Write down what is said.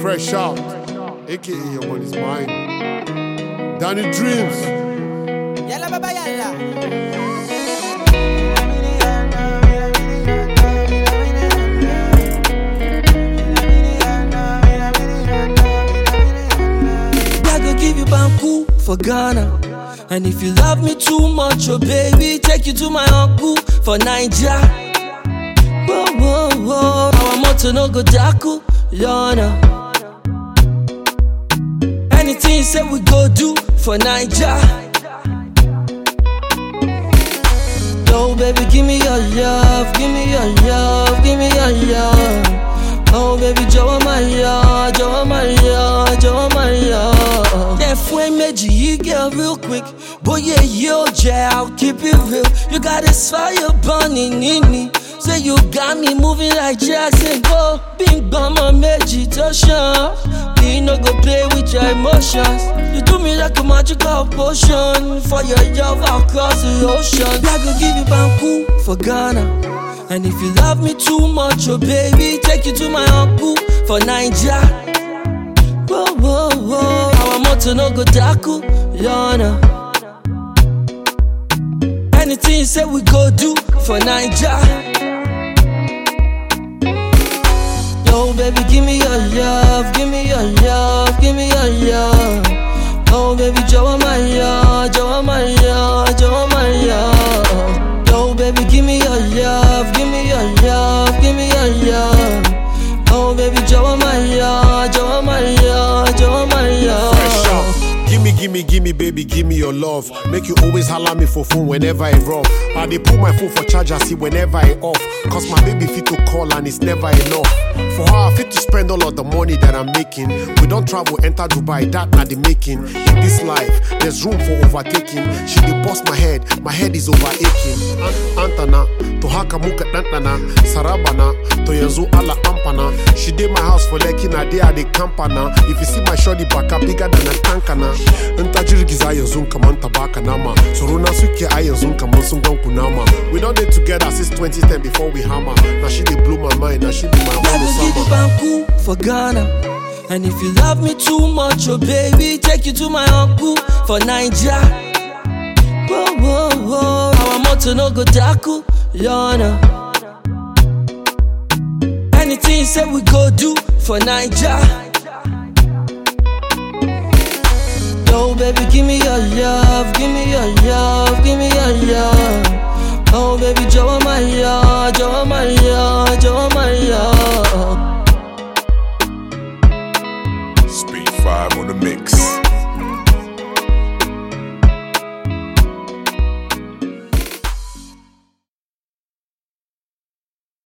Fresh out, aka your money's mine. Danny Dreams. Yalla baba yalla. I go give you banku for Ghana. And if you love me too much, oh baby, take you to my uncle for Niger. Whoa, whoa, whoa. Our motto no go daku, Lorna. Anything you say we go do for Niger. Yo, baby, give me your love, give me your love, give me your love. Oh, baby, jọ̀wọ́ máa yọ, jọ̀wọ́ máa yọ, jọ̀wọ́ máa yọ. Ẹ fún ẹ méjì yìí get real quick. Bóyá èyí ò jẹ́, I'll keep it real. You got this fire burning in me. Say you got me moving like Jackson. Go, bí n gbọ́mọ méjì tó ṣan. Me no go play with your emotions. You do me like a magical potion. For your love, I'll cross the ocean. I go give you banku for Ghana. And if you love me too much, oh baby, take you to my uncle for Niger. Whoa, whoa, whoa. Our motto no go daku, Lorna. Anything you say we go do for Niger. Yo, baby, give me your love, give me your love, give me your love. Oh, baby, jọ̀wọ́ máa yọ, jọ̀wọ́ máa yọ, jọ̀wọ́ máa yọ. Yo, baby, give me your love, give me your love, give me your love. Oh, baby, jọ̀wọ́ máa yọ, jọ̀wọ́ máa yọ, jọ̀wọ́ máa yọ. Fresh out. Gimme, gimme, gimme, baby, gimme your love. Make you always holler me for phone whenever I rough. I dey put my phone for charger, see whenever I off. Cause my baby fit to call and it's never enough. For her, I fit to spend all of the money that I'm making. We don't travel, enter Dubai, that not the making. In this life, there's room for overtaking. She dey bust my head, my head is over aching. An- Antana, to haka muka ɗanɗana, sarabana, to yanzu ala ampana. She did my house for Lekki, na day I dey campana. If you see my shorty baka bigger than a tankana. In ta jirgiza yanzu kaman ta baka nama. Tsoro na suke a yanzu kaman sun gan kunama. We don't dey together since 2010 before we hammer. Now she dey blow my mind, now she be my I own go give you summer. banku for Ghana. And if you love me too much, oh baby, take you to my uncle for Niger. Whoa, whoa, whoa. Our motto no go daku, Lorna. Anything you say we go do for Niger. Yo, baby, give me your love, give me your love, give me your love. Oh, baby, jọ̀wọ́ máa yọ, jọ̀wọ́ máa yọ, jọ̀wọ́ máa yọ. Speed 5 on the mix.